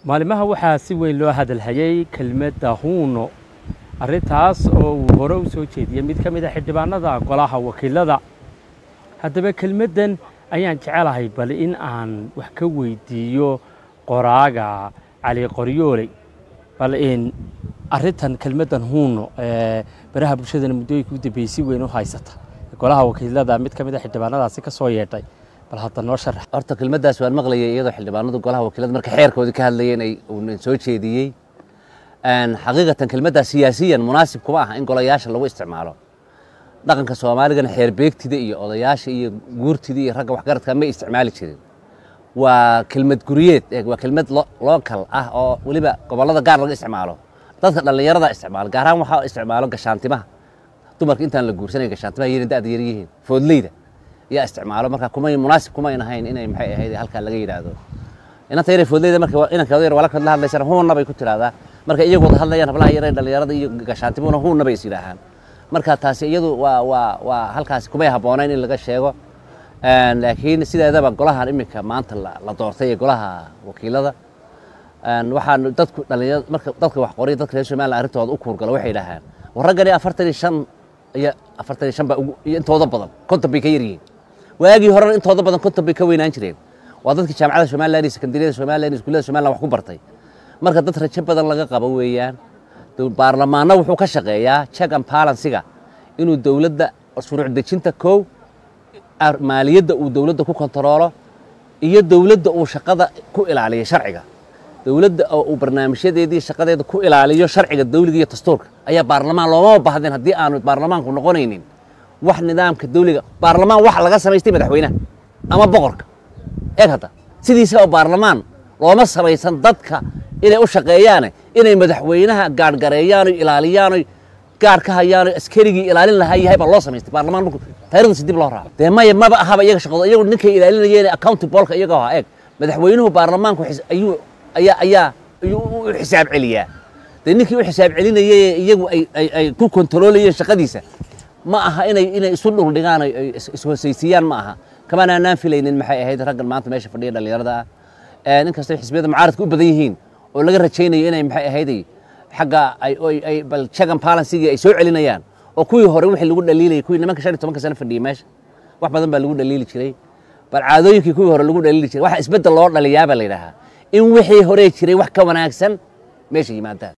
maalimaha waxaa si weyn loo hadalhayay kelmadda huuno arrintaas oo uu hore u soo jeediyey mid ka mid a xildhibaanada golaha wakiilada haddaba kelmaddan ayaan jecelahay bal in aan wax ka weydiiyo qoraaga cali qoryooley bal in arrintan kelmaddan huuno ee baraha bulshadana muddooyinka u dambeeyey si weyn u haysata golaha wakiilada mid ka mid a xildhibaanadaasi ka soo yeedhay bal hadda noo sharax horta kelmaddaas waan maqlayay iyadoo xildhibaanadu golaha wakiilada marka xeerkoodii ka hadlayeen ay uuna soo jeediyey xaqiiqatan kelmaddaas siyaasiyan munaasib kuma aha in golayaasha lagu isticmaalo dhaqanka soomaaligana xeer beegtida iyo odayaasha iyo guurtida iyo ragga waxgaradka ma isticmaali jirin waa kelmad guryeed waa kelmad lookal ah oo weliba gobollada gaar laga isticmaalo dadka dhallinyarada isticmaalo gaar ahaan waxaa isticmaalo gashaantimaha dumarka intaan la guursanay gashaantimaha yar da'da yar yihiin foodleyda yaa isticmaalo marka kumay munaasib kumayn ahayn inay maxay ahayd halkaa laga yidhaahdo inanta yare foodleyda marka inankooda yar walakad la hadlaysana huunna bay ku tiraahdaa marka iyagu wada hadlayaan hablaha yare dhallinyarada iyo gashaantimuna huunna bay is yidhaahaan marka taasi iyadu waa waa waa halkaasi kumay habboonayn in laga sheego laakiin sideedaba golahan iminka maanta la doortay ee golaha wakiilada waxaan dadku dhalinyarada marka dadka wax qoriya dadka reer somaliland arrintooda u kuurgalo waxay yidhaahaan war raggani afartan iyo shan iyo afartan iyo shan baa ugu iyo intooda badan konton bay ka yar yihiin waagii horena intooda badan konton bay ka weynaan jireen waa dadkii jaamacada somaliland iyo sekandariyada somaliland iyo iskuullada somaliland wax ku bartay marka dad rajo badan laga qabo weeyaan baarlamaanna wuxuu ka shaqeeyaa check and balansiga inuu dowladda shuruuc dejinta kow maaliyadda uu dowladda ku kontaroolo iyo dowladda uu shaqada ku ilaaliyo sharciga dowladda oo uu barnaamijyadeedii shaqadeeda ku ilaaliyo sharciga dawliga iyo dastuurka ayaa baarlamaan loomama baahdeen haddii aanu baarlamaanku noqonaynin wax nidaamka dawliga baarlamaan wax laga samaystay madaxweynaha ama boqorka eeg hadda sidiisa oo baarlamaan looma samaysan dadka inay u shaqeeyaane inay madaxweynaha gaadhgareeyaano ilaaliyaano gaar ka hayaano askarigii ilaalin lahaa yahay baa loo samaystay baarlamaan marku taarikhdiisa dib loo raaco dee maya maba ahaba iyaga shaqado iyagu ninkay ilaalinayeen accountibolka iyaga ahaa eeg madaxweynuhu baarlamaanku ayuu ayaa ayaa ayuu u xisaab celiyaa dee ninkii u xisaab celinayay iyagu ay ay ku kontaroolayeen shaqadiisa ma aha inay inay isu dhuldhigaan ay ishosaysiiyaan ma aha kamana aanaan filaynin maxay ahayd raggan maanta meesha fadhiya dhallinyarada ah inkastoo xisbiyada mucaaradka u badan yihiin oo laga rajaynayo inay maxay ahayday xagga ay ay bal check and balansigii ay soo celinayaan oo kuwii hore wixii lagu dhaliilayay kuwii nimanka shan iyo tobanka sano fadhiyay meesha wax badan baa lagu dhaliili jiray bal caadooyinkii kuwii hore lagu dhaliili jiray waxa isbeddel loo dhaliyaa baa la yidhaahaa in wixii hore jiray wax ka wanaagsan meesha yimaadaan